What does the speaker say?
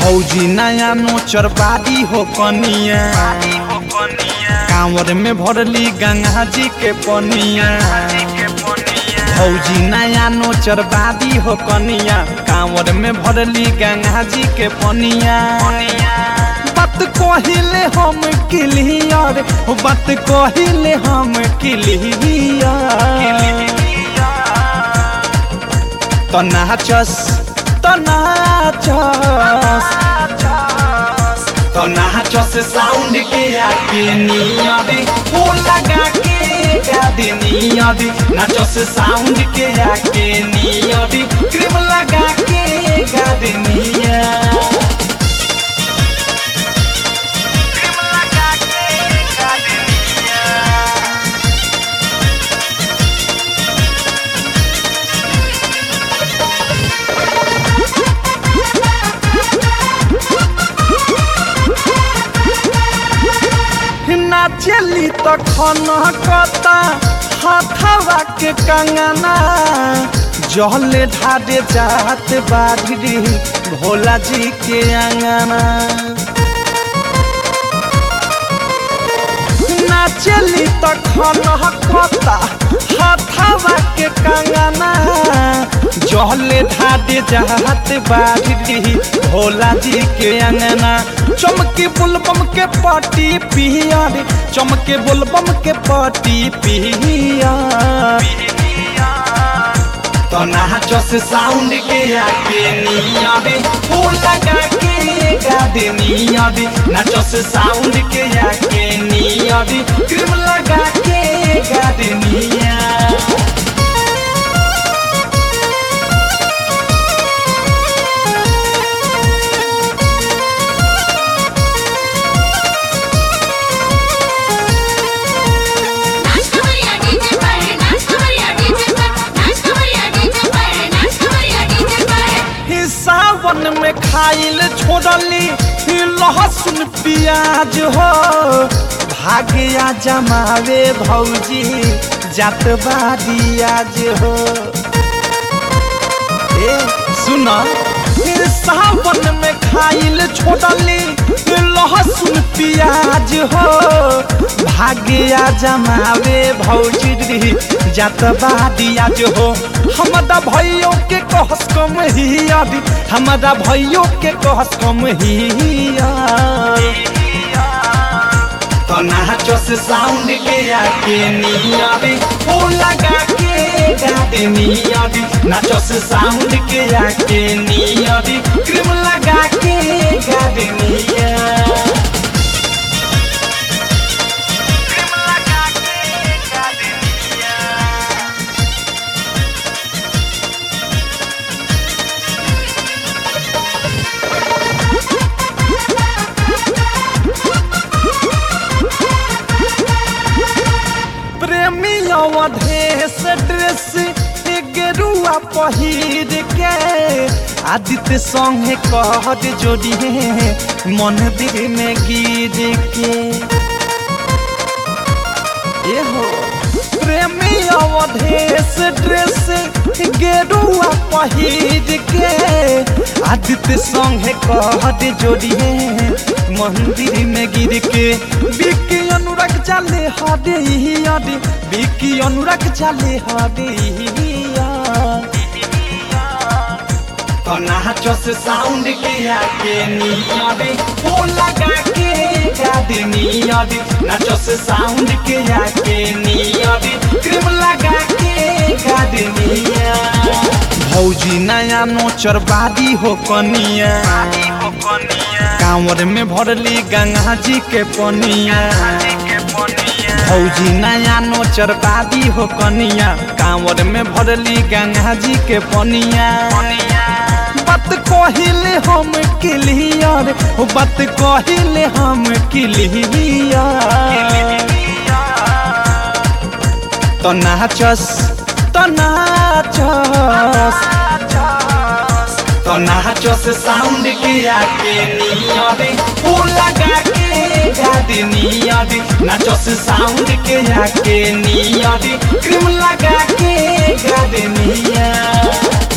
भौजी नया नोचर बादी हो कनिया कांवर में भरली गंगा जी के पनिया भौजी नया नोचर बादी हो कनिया कांवर में भरली गंगा जी के पनिया बात कहिले हम क्लियर बात कहिले हम क्लियर तो नाचस तो नाचस तो नाचस साउंड के आके नियरी हो लगा के गादी नियरी नाचस साउंड के आके नियरी क्रीम लगा के गादी निया क्रीम लगा के गादी निया नाचली तो खनकता हथवा के कंगना जहले ढाडे जात बाढ़ी भोला जी के अंगना नाचली तो खनकता हथवा के कंगना जहले ढाडे जात बाढ़ी भोला जी के अंगना चमके बुलबम के पाटी पिया रे चमके बुलबम के पाटी पिया तो नाचस साउंड के आके निया रे फूल लगा के गादे निया रे नाचस साउंड के आके निया रे क्रीम लगा के गादे निया नाच कमरिया डीजे पर नाच कमरिया डीजे पर नाच कमरिया डीजे पर नाच कमरिया डीजे पर ही सावन में खाइल छोड़ली ही लहसुन प्याज हो भाग्या जमावे भौजी जात बाड़ी आज हो ए सुन फिर सावन में खाइल छोड़ली ही लहसुन प्याज हो भाग्या जमावे भौजी जात बाड़ी आज हो हमारा भैयों के कहस कम ही अभी हमारा भैयों के कहस कम ही तो नाचस साउंड के आके नियाबी फूल लगा के गाते नियाबी नाचस साउंड के आके नियाबी क्रीम लगा के गाते निया क्रीम लगा के गाते निया प्रेमी अवधेश ड्रेस गेरुआ पहिर के आदित्य संगे कहत जोड़िए मंदिर में गिर के ए हो प्रेमी अवधेश ड्रेस गेरुआ पहिर के आदित्य संगे कहत जोड़िए मंदिर में गिर के बिकी अनुराग चाले हदे हदे बिकी अनुराग चाले हदे तो नाचस साउंड के आके नियाबे फूल लगा के गादे नियाबे नाचस साउंड के आके नियाबे क्रीम लगा के गादे निया भौजी नया नोचर बादी हो कनिया कांवर में भरली गंगा जी के पनिया भौजी नया नोचर बादी हो कनिया कांवर में भरली गंगा जी के पनिया बात कहिले हम क्लियर बात कहिले हम क्लियर तो नाचस तो नाचस तो नाचस साउंड के आके नियरे फूल लगा के गादी नियरे नाचस साउंड के आके नियरे क्रीम लगा के गादी निया